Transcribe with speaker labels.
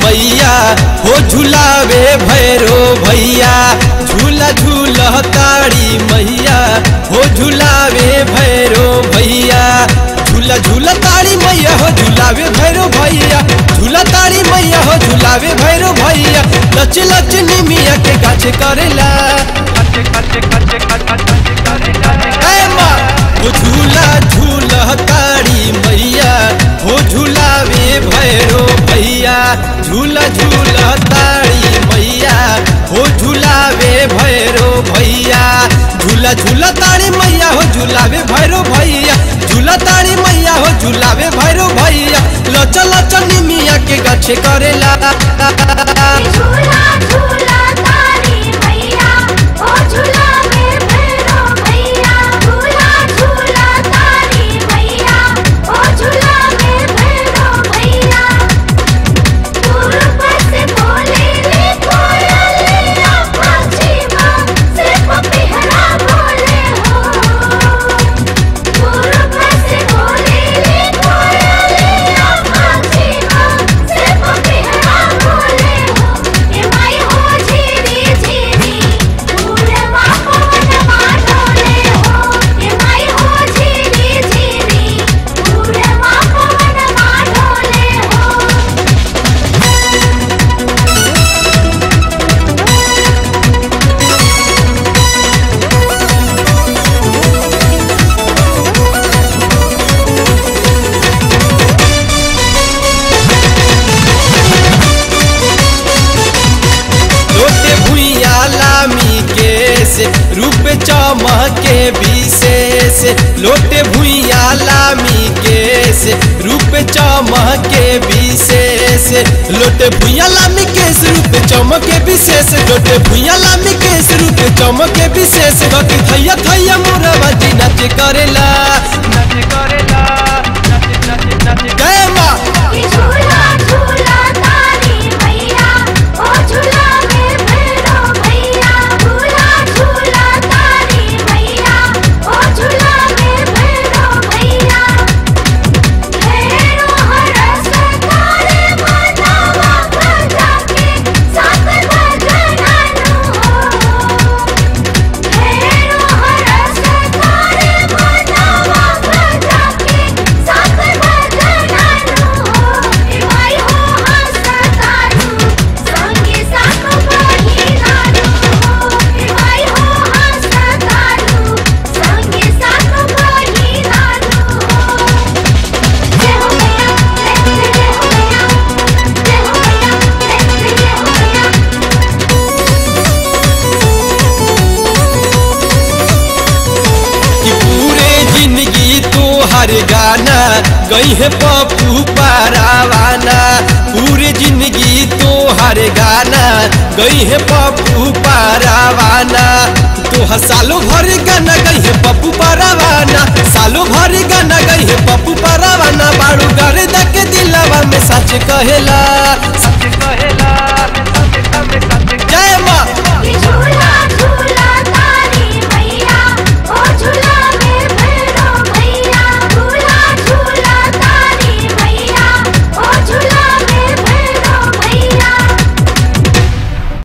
Speaker 1: मैया हो झुलावे भैरो भैया झूला झूला तारी मैया हो झुलावे भैरो भैया झूला झूला तारी मैया हो झुलावे भैरो भैया झूला तारी मैया हो झुलावे भैरो भैया लच लच निमिया के गाछ करेला ए माँ, हो झूला झूला तारी मैया हो झुलावे भैरो भैया झूला झूला तारी मैया हो झुलावे भैरो भैया झूला झूला तारी मैया हो झुलावे भैरो भैया झूला तारी मैया हो झुलावे भैरो भैया लच लच निमिया के गाछ करेला
Speaker 2: झूला झूला तारी मैया ओ झूला में भैरो भैया झूला झूला तारी मैया ओ झूला में भैरो भैया पूर्व से बोले रे कोयलिया पश्चिमा से पपिहरा बोले हो पूर्व से बोले रे कोयलिया पश्चिमा से पपिहरा बोले हो ए माई हो झीरी झीरी पूरे पवन माडोले हो ए माई हो झीरी झीरी पूरे पवन माडोले हो
Speaker 1: लोटे भुइया लामी के से रूप चमके विशेष लोटे भुइया लामी के से रूप चमके विशेष लोटे भुइया लामी के से रूप चमके विशेष लोटे भुइया लामी के से रूप चमके विशेष बाकी थैया थैया मोरवा जी नाच करेला नाच करेला नाच नाच नाच जय माँ
Speaker 2: कि झूला झूला तारी मैया ओ झूला में भैरो भैया झूला झूला तारी मैया ओ झूला में भैरो भैया भैरो हरस तारे मनावा भजा के साथ भजनानु हो भैरो हरस तारे मनावा भजा के साथ भजनानु हो ए भाई हो हंसतानु संगे साथ बहिनानु हो ए भाई हो हंसतानु संगे साथ बहिनानु हो जय हो मैया जय हो मैया जय हो मैया जय हो मैया
Speaker 1: कि पूरे जिंदगी तो हर गाना गई है पप्पू पारावाना पूरे जिंदगी तो हर गाना गई है पप्पू पारावाना तो हर सालों भर गाना गई है पप्पू पारावाना सालों भर गाना गई है पप्पू पारावाना बाड़ू गर्दा के दिलावा में सच कहेला सच